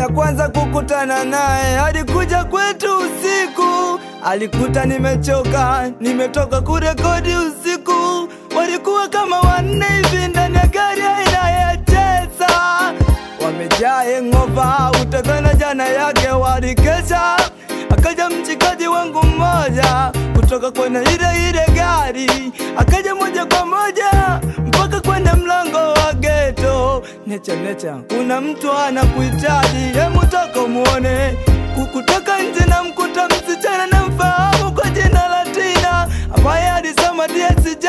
ya kwanza kukutana naye alikuja kwetu usiku, alikuta nimechoka, nimetoka kurekodi usiku. Walikuwa kama wanne hivi ndani ya gari aina ya Tesla, wamejaa hangover, utadhani jana yake walikesha. Akaja mchikaji wangu mmoja kutoka kwenye ile ile gari, akaja moja kwa moja mpaka kwenye mlango wa geto. Necha necha, kuna mtu anakuhitaji, hemu toka muone. Kukutoka nje na mkuta msichana na mfahamu kwa jina la Tina ambaye alisoma DSJ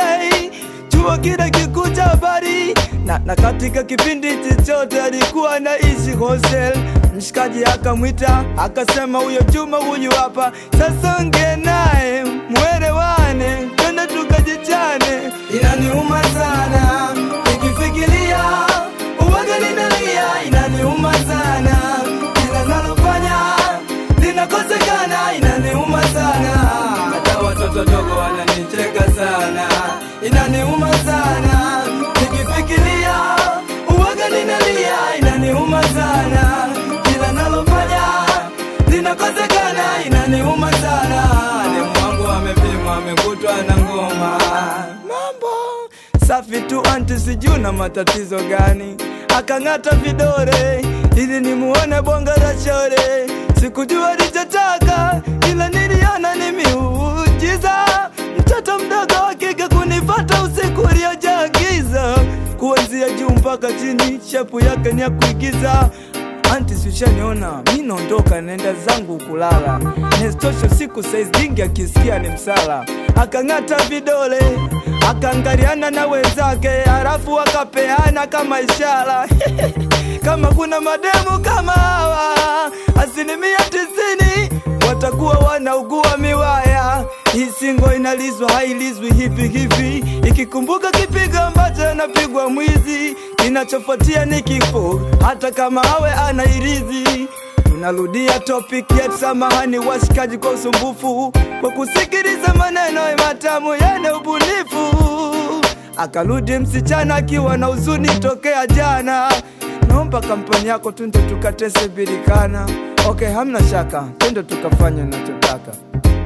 chuo kile kikuu cha habari na, na katika kipindi chochote alikuwa anaishi hostel. Mshikaji akamwita akasema, huyo Juma huyu hapa, sasa ongea naye mwelewane, twende tukajichane. Inaniuma sana nikifikiria uwaga ninalia, inaniuma sana kila nalofanya linakosekana, inaniuma sana hata watoto dogo wananicheka sana, inaniuma sana nikifikiria uwaga ninalia, inaniuma sana kila nalofanya linakosekana, inaniuma sana. Demu wangu amepimwa amekutwa na ngoma, mambo safi tu anti, sijui na matatizo gani, akang'ata vidore ili nimuone bonga la shore. Sikujua alichotaka, ila niliona ni miujiza, mtoto mdogo wa kike kunifata usiku uliojaa giza, kuanzia juu mpaka chini, shepu yake ni ya kuigiza. Anti, sishaniona mi naondoka, naenda zangu kulala. Nestosho siku saizi jingi, akisikia ni msala. Akang'ata vidole akaangaliana na wenzake, halafu akapeana kama ishara kama kuna mademu kama hawa, asilimia tisini watakuwa wanaugua miwaya. Hii singo inalizwa hailizwi hivi hivi, ikikumbuka kipigo ambacho anapigwa mwizi, kinachofuatia ni kifo, hata kama awe anairizi. Tunarudia topic yetu, samahani washikaji kwa usumbufu, kwa kusikiliza maneno matamu yenye ubunifu. Akarudi msichana akiwa na huzuni tokea jana, naomba kampani yako tunde tukatese birikana. Okay, hamna shaka, twende tukafanya unachotaka.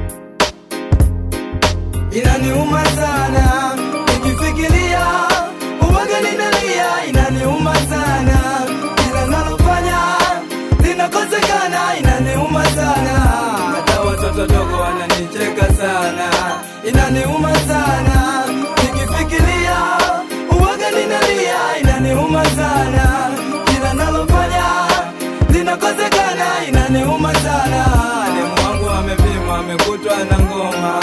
Inaniuma sana nikifikiria uwaga ninalia, inaniuma sana kila nalofanya linakosekana, inaniuma sana hata watoto dogo wananicheka sana, inaniuma sana nikifikiria uwaga ninalia, inaniuma sana kila nalofanya linakosekana, inaniuma sana. Demu wangu amepimwa amekutwa na ngoma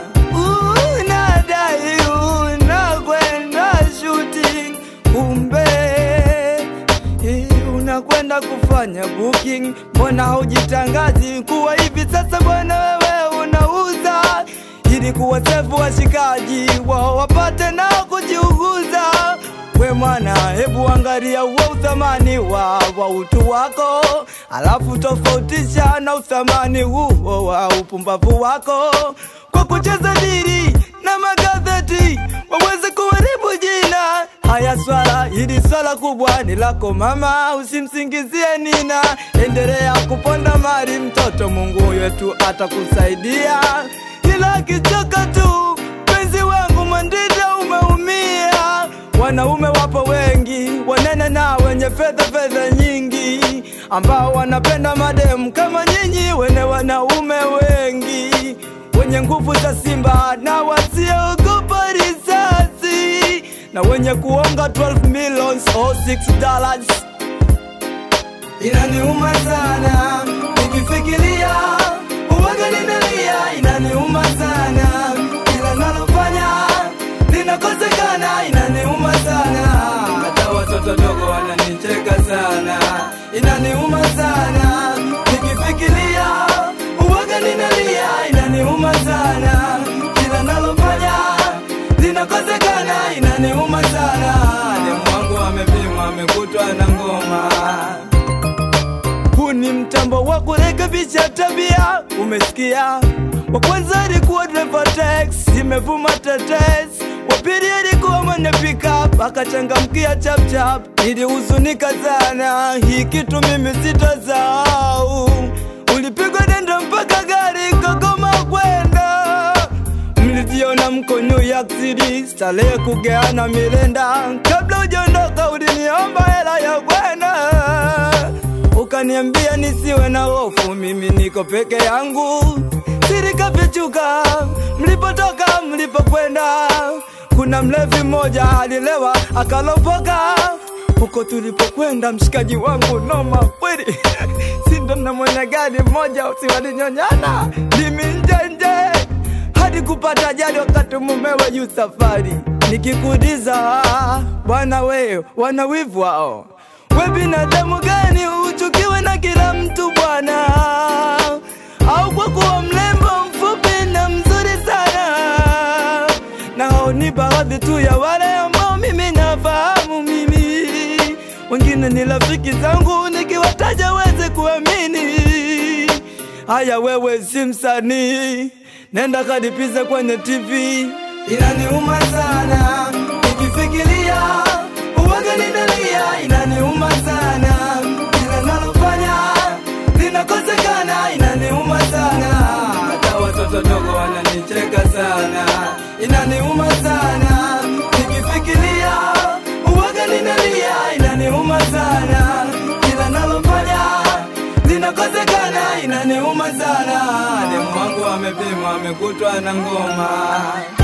unadai unakwenda shooting, kumbe eh, unakwenda kufanya booking. Mbona haujitangazi kuwa hivi sasa bwana wewe unauza, ili kuwasefu washikaji wao wapate nao kujiuguza. We mwana, hebu angalia uwe uthamani wa, wa utu wako, alafu tofautisha na uthamani huo wa upumbavu wako kwa kucheza diri na magazeti waweze kuharibu jina. Haya, swala hili swala kubwa ni lako mama, usimsingizie Nina. Endelea kuponda mali mtoto, Mungu wetu atakusaidia, ila akichoka tu penzi wangu Mwandida umeumia. Wanaume wapo wengi wanene na wenye fedha fedha nyingi, ambao wanapenda mademu kama nyinyi, wene wanaume wengi wenye nguvu za simba na wasiogopa risasi na wenye kuonga 12 millions or 6 dollars. Inaniuma sana nikifikiria uwaga ninalia, inaniuma sana kila nalofanya linakosekana, inaniuma sana hata watoto dogo wananicheka sana, inaniuma sana nikifikiria uwaga ninalia, inaniuma sana kila nalofanya linakosekana, inaniuma sana. Demu wangu amepimwa amekutwa na ngoma huu ni mtambo wa kurekebisha tabia, umesikia? Wa kwanza alikuwa driver tax, imevuma tetes. Wa pili alikuwa mwenye pickup akachangamkia chapchap. Nilihuzunika sana, hii kitu mimi sitasahau. Ulipigwa denda mpaka gari kagoma kwenda mlijiona mko New York City, starehe kugeana milenda. Kabla ujaondoka uliniomba hela ya kwenda, ukaniambia nisiwe na hofu, mimi niko peke yangu. Siri kafichuka, mlipotoka mlipokwenda. Kuna mlevi mmoja alilewa akalopoka huko tulipokwenda, mshikaji wangu noma kweli sindo na mwenye gari mmoja usiwalinyonyana limi nje nje hadi kupata ajali wakati mumewe yu safari. Nikikuuliza bwana, we wana wivu wao, we binadamu gani uchukiwe na kila mtu bwana? Au kwa kuwa mlembo mfupi na mzuri sana? Na hao ni baadhi tu ya wale ambao mimi nafahamu mimi, wengine ni rafiki zangu, nikiwataja weze kuamini. Haya, wewe si msanii, nenda kadipize kwenye TV. Inaniuma sana nikifikiria uwaga ninalia, inaniuma sana kila nalofanya linakosekana, inaniuma sana hata watoto dogo wananicheka sana, inaniuma sana nikifikiria uwaga ninalia, inaniuma sana kila nalofanya linakosekana, inaniuma sana. Demu wangu amepimwa amekutwa na ngoma